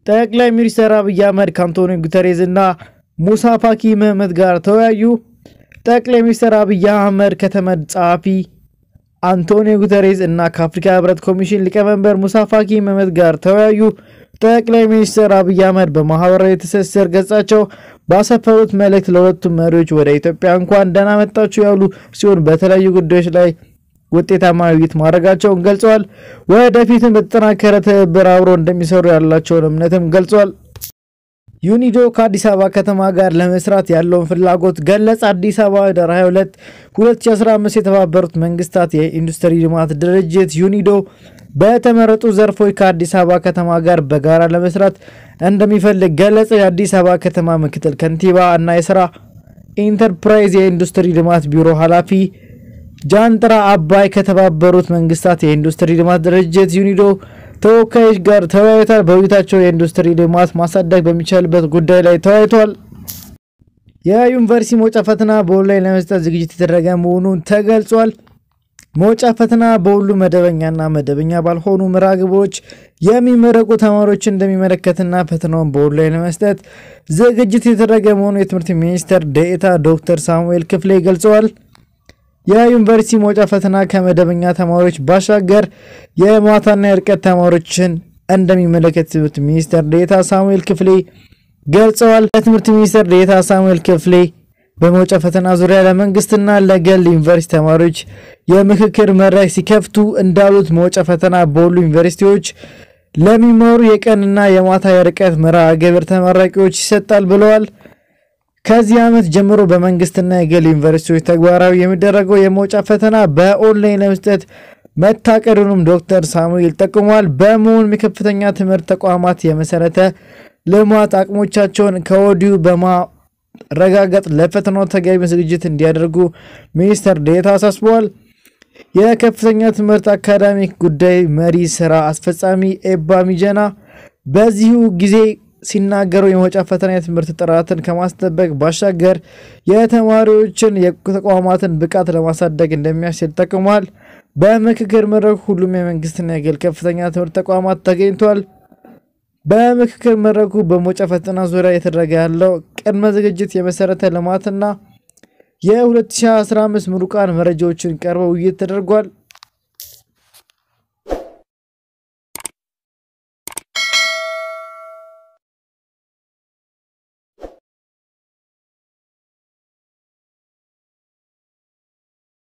ጠቅላይ ሚኒስትር አብይ አህመድ ከአንቶኒዮ ጉተሬዝ እና ሙሳ ፋኪ መህመት ጋር ተወያዩ። ጠቅላይ ሚኒስትር አብይ አህመድ ከተመድ ጸሐፊ አንቶኒዮ ጉተሬዝ እና ከአፍሪካ ህብረት ኮሚሽን ሊቀመንበር ሙሳ ፋኪ መህመት ጋር ተወያዩ። ጠቅላይ ሚኒስትር አብይ አህመድ በማህበራዊ ትስስር ገጻቸው ባሰፈሩት መልእክት ለሁለቱም መሪዎች ወደ ኢትዮጵያ እንኳን ደህና መጣችሁ ያሉ ሲሆን በተለያዩ ጉዳዮች ላይ ውጤታማ ውይይት ማድረጋቸውን ገልጸዋል። ወደፊትም በተጠናከረ ትብብር አብሮ እንደሚሰሩ ያላቸውን እምነትም ገልጿል። ዩኒዶ ከአዲስ አበባ ከተማ ጋር ለመስራት ያለውን ፍላጎት ገለጸ። አዲስ አበባ ህዳር 22 2015 የተባበሩት መንግስታት የኢንዱስትሪ ልማት ድርጅት ዩኒዶ በተመረጡ ዘርፎች ከአዲስ አበባ ከተማ ጋር በጋራ ለመስራት እንደሚፈልግ ገለጸ። የአዲስ አበባ ከተማ ምክትል ከንቲባ እና የስራ ኢንተርፕራይዝ የኢንዱስትሪ ልማት ቢሮ ኃላፊ ጃንጥራ አባይ ከተባበሩት መንግስታት የኢንዱስትሪ ልማት ድርጅት ዩኒዶ ተወካዮች ጋር ተወያይቷል። በውይይታቸው የኢንዱስትሪ ልማት ማሳደግ በሚቻልበት ጉዳይ ላይ ተወያይቷል። የዩኒቨርሲቲ መውጫ ፈተና በኦንላይን ለመስጠት ዝግጅት የተደረገ መሆኑን ተገልጿል። መውጫ ፈተና በሁሉ መደበኛና መደበኛ ባልሆኑ መርሃ ግብሮች የሚመረቁ ተማሪዎችን እንደሚመለከትና ፈተናውን በኦንላይን ለመስጠት ዝግጅት የተደረገ መሆኑ የትምህርት ሚኒስትር ዴኤታ ዶክተር ሳሙኤል ክፍሌ ገልጸዋል። የዩኒቨርሲቲ መውጫ ፈተና ከመደበኛ ተማሪዎች ባሻገር የማታና የርቀት ተማሪዎችን እንደሚመለከት ትምህርት ሚኒስትር ዴኤታ ሳሙኤል ክፍሌ ገልጸዋል። የትምህርት ሚኒስትር ዴኤታ ሳሙኤል ክፍሌ በመውጫ ፈተና ዙሪያ ለመንግስትና ለግል ዩኒቨርሲቲ ተማሪዎች የምክክር መድረክ ሲከፍቱ እንዳሉት መውጫ ፈተና በሁሉ ዩኒቨርሲቲዎች ለሚማሩ የቀንና የማታ የርቀት መርሃ ግብር ተመራቂዎች ይሰጣል ብለዋል። ከዚህ ዓመት ጀምሮ በመንግስትና የግል ዩኒቨርሲቲዎች ተግባራዊ የሚደረገው የመውጫ ፈተና በኦንላይን ለመስጠት መታቀዱንም ዶክተር ሳሙኤል ጠቁመዋል። በመሆኑም የከፍተኛ ትምህርት ተቋማት የመሰረተ ልማት አቅሞቻቸውን ከወዲሁ በማረጋገጥ ለፈተናው ተገቢ ዝግጅት እንዲያደርጉ ሚኒስትር ዴኤታ አሳስበዋል። የከፍተኛ ትምህርት አካዳሚክ ጉዳይ መሪ ስራ አስፈጻሚ ኤባ ሚጀና በዚሁ ጊዜ ሲናገሩ የመውጫ ፈተና የትምህርት ጥራትን ከማስጠበቅ ባሻገር የተማሪዎችን የተቋማትን ብቃት ለማሳደግ እንደሚያስችል ጠቅሟል። በምክክር መድረኩ ሁሉም የመንግስትና የግል ከፍተኛ ትምህርት ተቋማት ተገኝቷል። በምክክር መድረኩ በመውጫ ፈተና ዙሪያ የተደረገ ያለው ቅድመ ዝግጅት፣ የመሰረተ ልማትና የ2015 ምሩቃን መረጃዎችን ቀርበው ውይይት ተደርጓል።